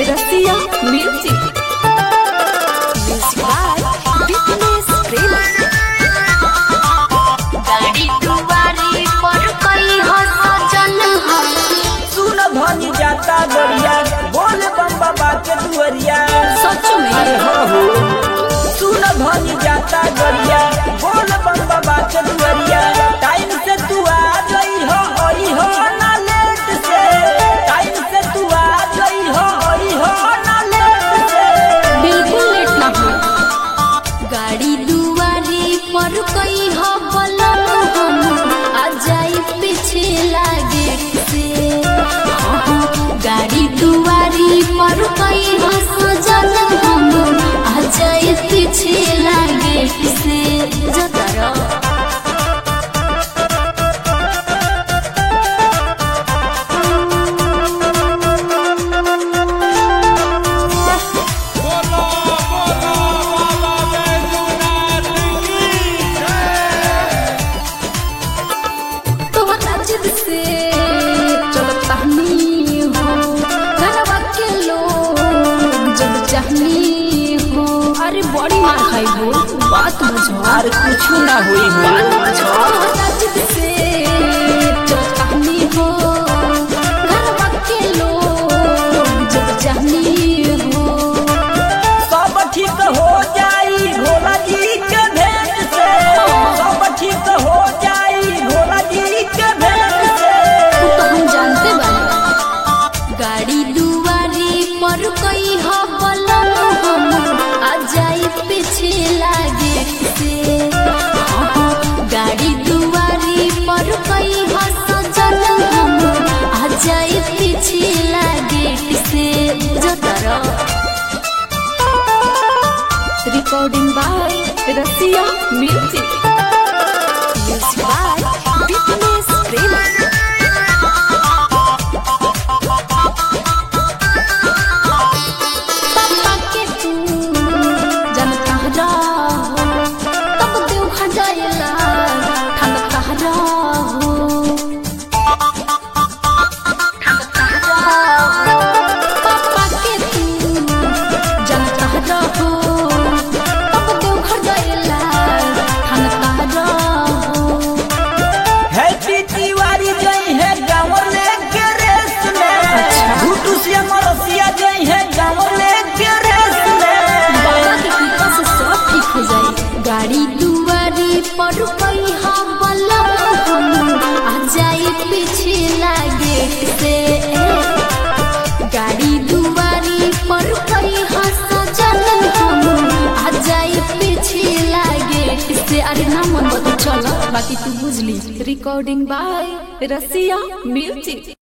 रसिया music music by business Prema गाड़ी दुआरी पर कई हो सजन हो सुन धनी जाता दरिया बोल बम बाबा के दुअरिया सच में अरे हो हो सुन धनी जाता दरिया बोल बम बाबा के दुअरिया टाइम से तू आ गई हो ओई हो ना लेट से टाइम से तू आ गई हो ओई हो ना लेट से बिल्कुल लेट ना हो गाड़ी दुआरी पर कई हो बलम हम आ जाई पीछे लागे से हाँ, गाड़ी दुआरी पर कई हो सजन हम आ जाई पीछे लागे से जतरा तोहरा जिद से चलता नहीं हो घरवा के लोग जब चाहनी हो अरे बड़ी मार खाई हो बात बुझो अरे कुछ ना हुई हो तोहरा जिद से चलता नहीं हो घरवा के लोग जब चाहनी हो सब ठीक हो जाई भोला जी के भेंट से सब ठीक हो जाई भोला जी के भेंट से वो तो हम जानते बानी गाड़ी दुआरी पर कई हो बलम हम आ जाई पीछे लागे से हाँ, गाड़ी दुआरी पर कई हो सजन हम आ जाई पीछे लागे से जो तरह recording by Rasiya music music by business Prema पापा के तू जनता रहो तब देव खजाएला ठनका रहो पापा के तू जनता रहो तब देव खजाएला ठनका रहो हैप्पी तिवारी जई है गाँव लेके रेस में घुटू से मरसिया जई है गाँव लेके रेस में बाबा के कृपा से सब ठीक हो जाए गाड़ी दुआरी पर कई हम बलम हम आ जाए पीछे लागे से गाड़ी दुआरी पर कई सजन हम आ जाए पीछे लागे से अरे ना मन बता चलो बाकी तू बुझली रिकॉर्डिंग बाय रसिया म्यूजिक